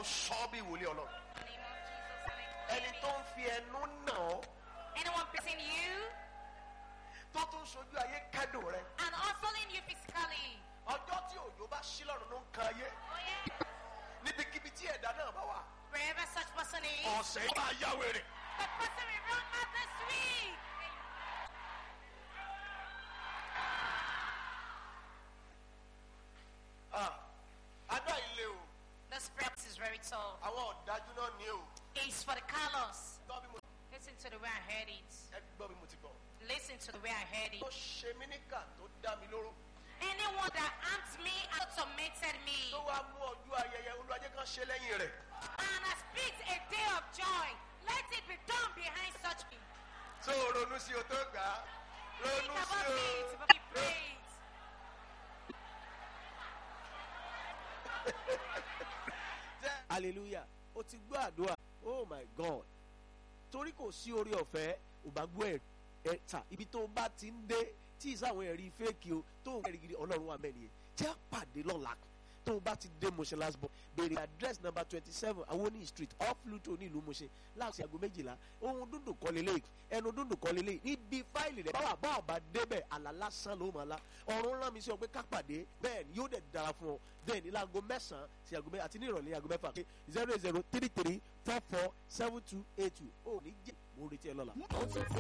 sọ bí wòlíì ọlọ́run In the name of Jesus. and I ẹni claim tó it. ń fi ẹnu nà ọ́ Anyone beating you tó tún sojú ayé kẹ́dùn rẹ and hustling you physically. ọjọ́ tí òjò bá ṣí lọ́rùn ló ń kan ayé Oh yeah. níbikíbi tí ẹ̀dá náà bá wà Wherever such person is, ọ̀sẹ̀ yìí máa yá wèrè. the person will run out this week. Ah, adá ilé o This practice is very tough. àwọn ọ̀dájú náà ní o It's for the callous. gbọ́ bí mo Listen to the way I heard it. ẹ gbọ́ bí mo ti gbọ́. Listen to the way I heard it. tó ṣe mí níkà tó dá mi lóró Anyone that harmed me and tormented me tó wá mú ọjọ́ ayẹyẹ olùwàjẹ́ kan ṣe lẹ́yìn rẹ̀ and has picked a day of joy, let it be done behind such me. tó o ronú sí o tó gbà á Think ronú sí about o. it, but be praised. hallelujah o ti gbọ́ àdúrà oh my god torí kò sí orí ọ̀fẹ́ ò bá gbọ́ ẹ̀ ẹ̀ ta ibi tó o bá ti ń dé tí ìsáwọn ẹ̀rí fẹ́ẹ̀kì o tó o ẹ̀rí gidi ọlọ́run wà mẹ́rin yẹn tí a pàdé lọ́la tó o bá ti dé Mushin last born béèrè address number twenty seven awoni street off Luto ní ìlú Mushin láti aago méjìlá ohun dúndùn kọ́ lélẹ̀ ẹnu dúndùn kọ́ lélẹ̀ níbi fáìlì rẹ̀ báwa báwa bá débẹ̀ àlá lásán ló máa la ọ̀run rán mi sí ọ pé ká pàdé bẹ́ẹ̀ ni yóò dẹ̀ dára fún ọ bẹ́ẹ̀ ni láago mẹ́sàn-án sí aago mẹ́fà àti ní ìrọ̀lẹ́ aago mẹ́fà pé zero zero three three four four seven two eight two ó ní jẹ́ mo retí ẹ lọ́la.